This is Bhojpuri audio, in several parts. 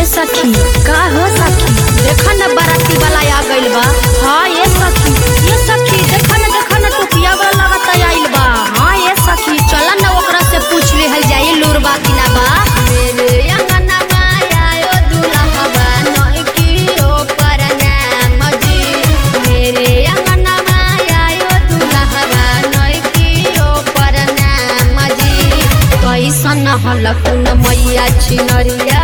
ये सखी का हो सखी देखा न बाराती वाला आ गइल बा हाँ ये सखी ये सखी देखा न देखा न टोपिया वाला लगता आइल बा हाँ ये सखी चला न ओकरा से पूछ लेहल जाई लूर बा कि ना बा मेरे अंगनवा आयो दुल्हवा नौकी ओ परनाम जी मेरे अंगनवा आयो दुल्हवा नौकी ओ परनाम जी कैसन हलकुन मैया छिनरिया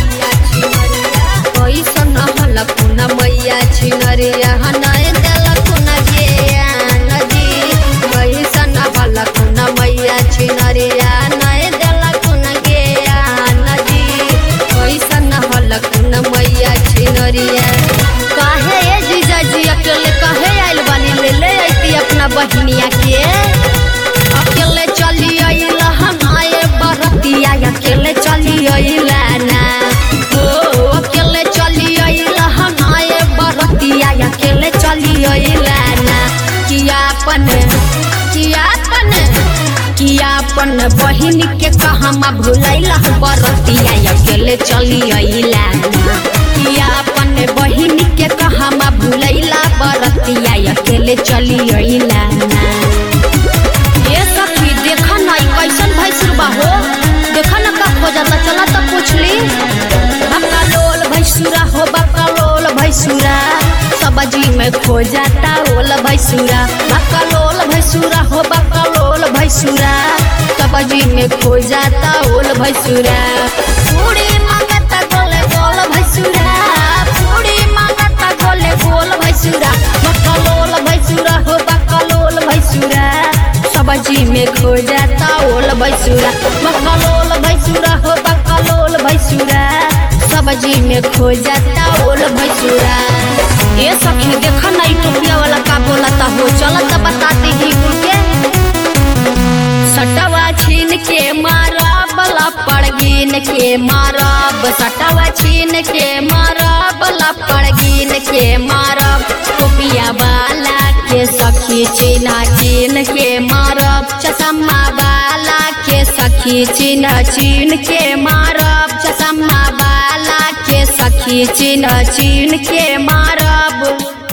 कैसन हलकुन मैया छिनरिया हनय देलकुन ज्ञान जी कैसन हलकुन मैया छिनरिया नय देलकुन ज्ञान जी कैसन हलकुन मैया छिनरिया काहे ए जीजाजी अकेले काहे आइल बानी ले ले अइती अपना बहिनिया के अकेले चली अइला हमारे बरतिया अकेले चली अइला ना ओ अकेले चली अइला हमारे बरतिया अकेले चली अइला ना कियापन कियापन कियापन बहिन के कहमा भुलैला बरतिया अकेले चली अइला ना कियापन बहिन के कहमा भुलैला बरतिया अकेले चली अइला ना ये सखी देखा ना ई कैसन भैंसुर बा हो देखा ना का हो जाता चला तो पूछ ली बकलोल भैंसुरा हो बकलोल भैंसुरा सब्जी में खो जाता ओल भैंसुरा बकलोल भैंसुरा हो बकलोल भैंसुरा सब्जी में खो जाता ओल भैंसुरा पूरी मांगता गोले गोल भैंसुरा पूरी मांगता गोले गोल भैंसुरा बकलोल भैंसुरा हो बकलोल भैंसुरा सब्जी में खो जाता ओल भैसुरा बकलोल भैसुरा हो बकलोल भैसुरा सब्जी में खो जाता ओल भैसुरा ये सखी देखा ना ई टोपिया वाला का बोलता हो चलत बताते ही कुल के सटवा छीन के मारब लपड़ गिन के मारब सटवा छीन के मारब लपड़ गिन के मारब टोपिया वाला के सखी चिन्ह चिन्ह के मारब चसम्मा वाला के सखी चिन्ह चिन्ह के मारब चसम्मा वाला के सखी चिन्ह चिन्ह के मारब